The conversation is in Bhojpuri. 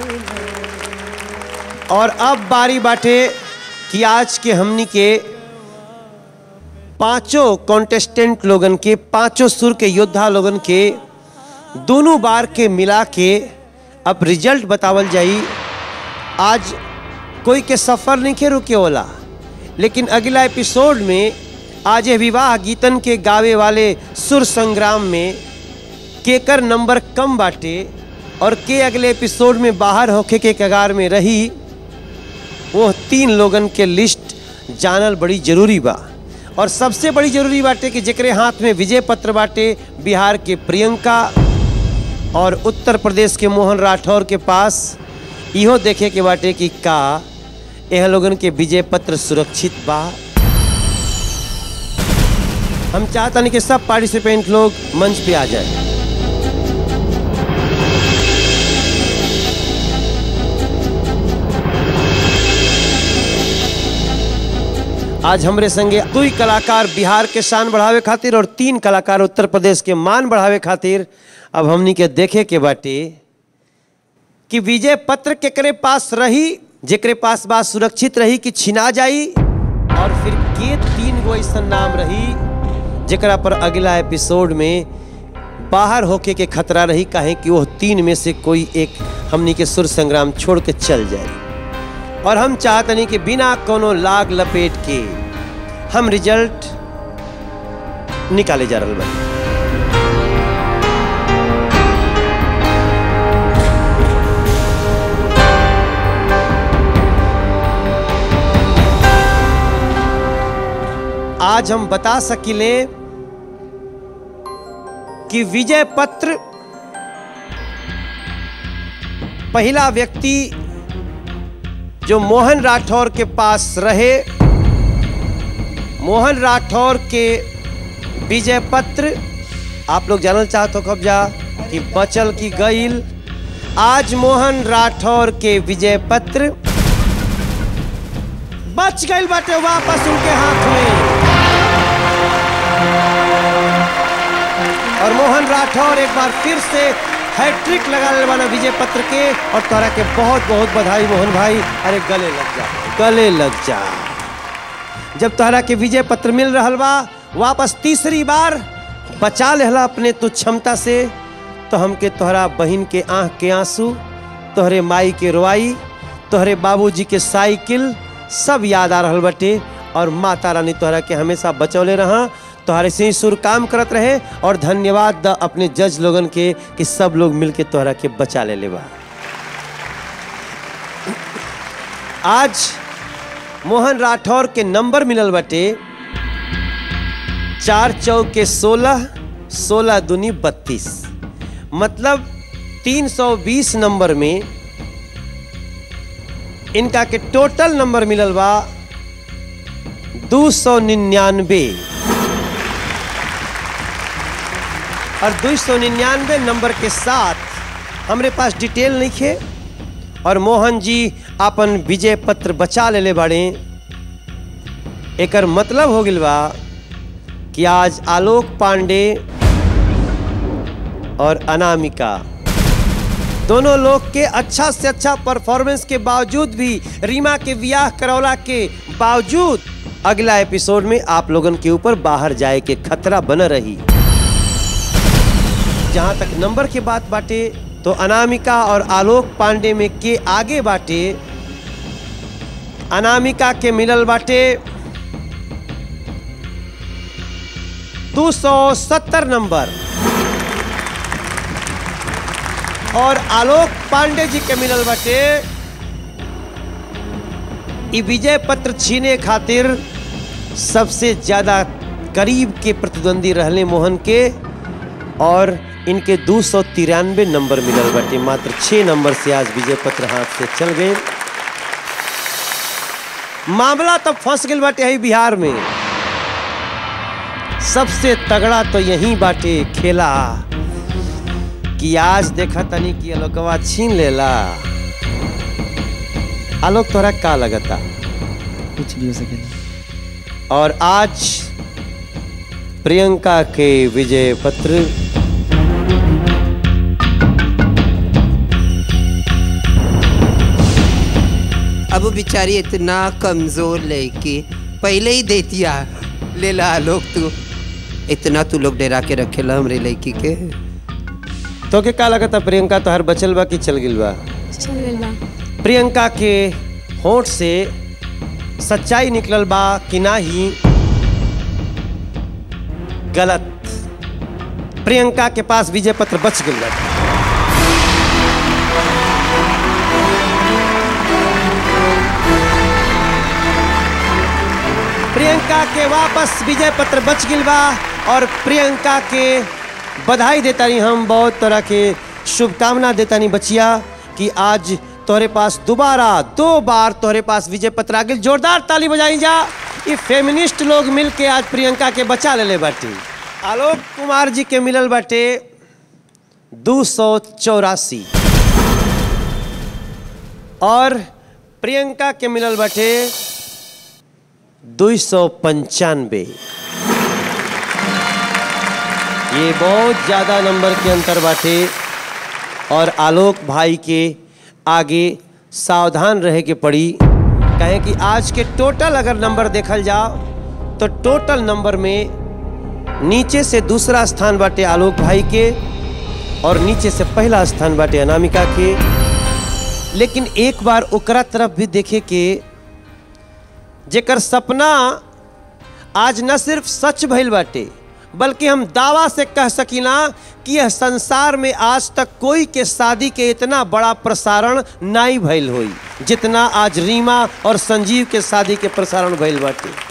और अब बारी बाटे कि आज के हमनी के पांचों कॉन्टेस्टेंट लोगन के पांचों सुर के योद्धा लोगन के दोनों बार के मिला के अब रिजल्ट बतावल जाई आज कोई के सफर नहीं के रुके होला लेकिन अगला एपिसोड में आज ये विवाह गीतन के गावे वाले सुर संग्राम में केकर नंबर कम बाटे और के अगले एपिसोड में बाहर होके के कगार में रही वो तीन लोगन के लिस्ट जानल बड़ी जरूरी बा और सबसे बड़ी जरूरी बाटे कि जेकरे हाथ में विजय पत्र बाटे बिहार के प्रियंका और उत्तर प्रदेश के मोहन राठौर के पास इहो देखे के बाटे कि का यह लोगन के विजय पत्र सुरक्षित बा हम चाहता कि सब पार्टिसिपेंट लोग मंच पे आ जाए आज हमरे संगे दुई कलाकार बिहार के शान बढ़ावे खातिर और तीन कलाकार उत्तर प्रदेश के मान बढ़ावे खातिर अब हमनी के देखे के बाटे कि विजय पत्र केकरे पास रही जेकरे पास बात सुरक्षित रही कि छिना जाई और फिर के तीन गो ऐसा नाम रही जेकरा पर अगला एपिसोड में बाहर होके के खतरा रही काहे कि वो तीन में से कोई एक हमनी के सुर संग्राम छोड़ के चल जाए और हम चाहतनी कि बिना कोनो लाग लपेट के हम रिजल्ट निकाले जा रहा बानी आज हम बता सकिले कि विजय पत्र पहला व्यक्ति जो मोहन राठौर के पास रहे मोहन राठौर के विजय पत्र आप लोग जानल चाहते हो कब्जा कि बचल की गईल आज मोहन राठौर के विजय पत्र बच गईल बाटे वापस उनके हाथ में और मोहन राठौर एक बार फिर से हैट्रिक लगा ले वाला विजय पत्र के और तोरा के बहुत बहुत बधाई मोहन भाई अरे गले लग जा गले लग जा जब तोहरा के विजय पत्र मिल रहा बा वापस तीसरी बार बचा लेहला अपने तू क्षमता से तो हमके तोहरा बहन के आंख के आंसू तोहरे माई के रोआई तोहरे बाबूजी के साइकिल सब याद आ रहा बटे और माता रानी तोहरा के हमेशा बचौले रहा तोहरे से ही सुर काम करत रहे और धन्यवाद द अपने जज लोगन के कि सब लोग मिलके तोहरा के बचा ले लेबा आज मोहन राठौर के नंबर मिलल बटे चार चौके सोलह सोलह दुनी बत्तीस मतलब 320 नंबर में इनका के टोटल नंबर मिलल बा दो सौ निन्यानवे और दो सौ निन्यानवे नंबर के साथ हमरे पास डिटेल नहीं खे और मोहन जी अपन विजय पत्र बचा लेले बाड़े एकर मतलब हो गइल बा कि आज आलोक पांडे और अनामिका दोनों लोग के अच्छा से अच्छा परफॉर्मेंस के बावजूद भी रीमा के वियाह करौला के बावजूद अगला एपिसोड में आप लोगन के ऊपर बाहर जाए के खतरा बन रही जहां तक नंबर के बात बाटे तो अनामिका और आलोक पांडे में के आगे बाटे अनामिका के मिलल बाटे 270 नंबर और आलोक पांडे जी के मिलल बाटे ई विजय पत्र छीने खातिर सबसे ज्यादा करीब के प्रतिद्वंदी रहले मोहन के और इनके दो सौ तिरानवे नंबर मिलल बाटे मात्र छः नंबर से आज विजय पत्र हाथ से चल गए मामला तब फंस गई बाटे है बिहार में सबसे तगड़ा तो यही बाटे खेला कि आज देखा तनी कि आलोकवा छीन लेला आलोक तोरा का लगता कुछ भी हो सकेला और आज प्रियंका के विजय पत्र अब बेचारी इतना कमजोर लड़की पहले ही देतिया ले ला लोग तू इतना तू लोग डरा के रखेला हमरे लड़की के तो के का लगता प्रियंका तो हर बचल बा कि चल गिल बा चल गइल बा प्रियंका के होठ से सच्चाई निकलल बा कि ना ही गलत प्रियंका के पास विजय पत्र बच गई बा प्रियंका के वापस विजय पत्र बच गिल बा और प्रियंका के बधाई देता नहीं हम बहुत तरह के शुभकामना देता नहीं बचिया कि आज तोहरे पास दोबारा दो बार तोहरे पास विजय पत्र आ गइल जोरदार ताली बजाई जा ये फेमिनिस्ट लोग मिल के आज प्रियंका के बचा ले ले बाटे आलोक कुमार जी के मिलल बाटे दो सौ चौरासी और प्रियंका के मिलल बाटे दो सौ पंचानवे ये बहुत ज़्यादा नंबर के अंतर बाटे और आलोक भाई के आगे सावधान रहे के पड़ी कहें कि आज के टोटल अगर नंबर देखल जाओ तो टोटल नंबर में नीचे से दूसरा स्थान बाटे आलोक भाई के और नीचे से पहला स्थान बाटे अनामिका के लेकिन एक बार ओकरा तरफ भी देखे के जेकर सपना आज न सिर्फ सच भइल बाटे बल्कि हम दावा से कह सकीना कि यह संसार में आज तक कोई के शादी के इतना बड़ा प्रसारण नहीं भइल होई जितना आज रीमा और संजीव के शादी के प्रसारण भइल बाटे